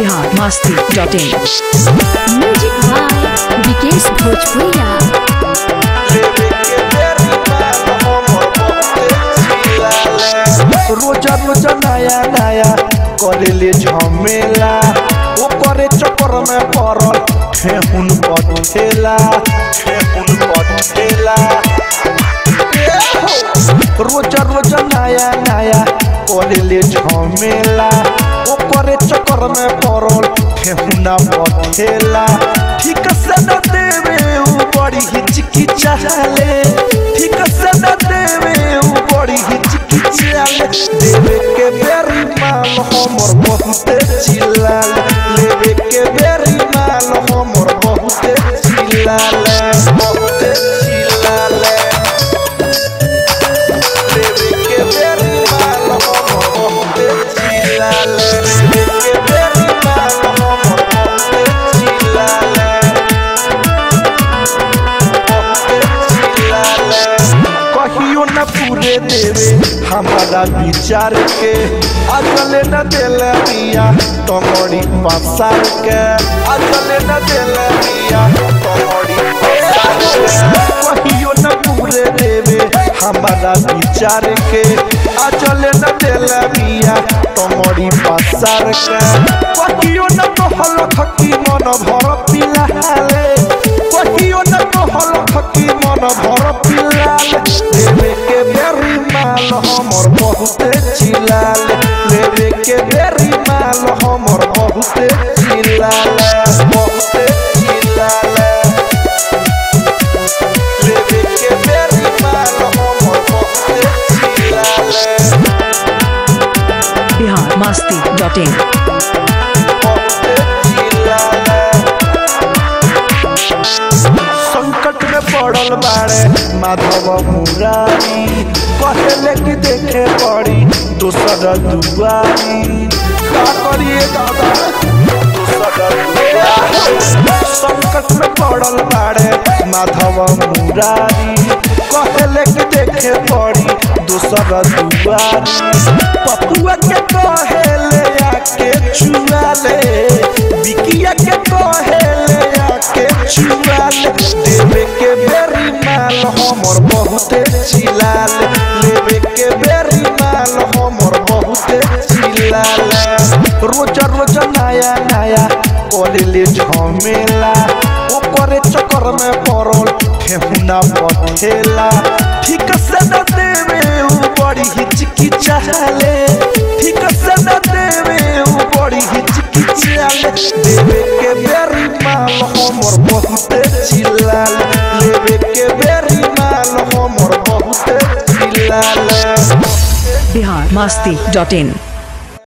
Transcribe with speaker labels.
Speaker 1: बिहार मस्ती dot in
Speaker 2: music by Vikesh Bhojpuriya
Speaker 3: रोजा रोजा नया नया करेले झमेला ओकरे चक्कर में पड़ल ठेहुन पठेला ठेहुन पठेला रोजा रोजा नया नया करेले झमेला ओकरे चक्कर में पड़ल ठेहुना पठेला ठीक से न देवे उ बड़ी हिचकिचाले ठीक से न देवे उ बड़ी हिचकिचाले देवे के बेरी माल हमर बहुते चिल्लाल लेवे के बेरी माल हमर बहुते चिल्लाले बहुते चिल्लाले लेवे के बेरी माल हमर बहुते चिल्लाले लेवे के बेरी माल हमर बहुते चिल्लाले कहियो न पूरे देवे हमारा विचार के अगले न दिल दिया तमड़ी पसार के अगले न दिल दिया तमड़ी पसार के कहियो न पूरे देवे हमारा विचार के अजले न दिल दिया तमड़ी पसार के कहियो न कहल खकी मन भर पिलाले कहियो न कहल खकी मन भर पिलाल लेवे के बेरी माल हमर बहुते चिलाल लेवे के बेरी माल हमर बहुते चिलाल बहुते चिलाल लेवे के बेरी माल हमर बहुते चिलाल
Speaker 1: बिहार मस्ती डॉट इन
Speaker 3: बहुते चिलाल संकट में पड़ल बाड़े माधव मुरारी कहले कि देखे पड़ी दोसर दुआरी का करिए दादा दोसर दुआरी संकट में पड़ल बाड़े माधव मुरारी कहले कि देखे पड़ी दोसर दुआरी पपुआ के कहेले आके छुआले बिकिया के कहेले आके छुआले देवे के बेरी माल हमर बहुते चिलाल लेवे के बेरी माल हमर बहुते चिलाल रोजा रोजा नया नया करेले झमेला ओकरे चक्कर में पड़ल ठेहुना पठेला ठीक से न देवे उ बड़ी हिचकिचाले ठीक से न देवे उ बड़ी हिचकिचाले देवे के बेरी माल हमर बहुते चिल्लाल लेवे के बेरी माल हमर बहुते चिल्लाल
Speaker 1: बिहार मस्ती डॉट इन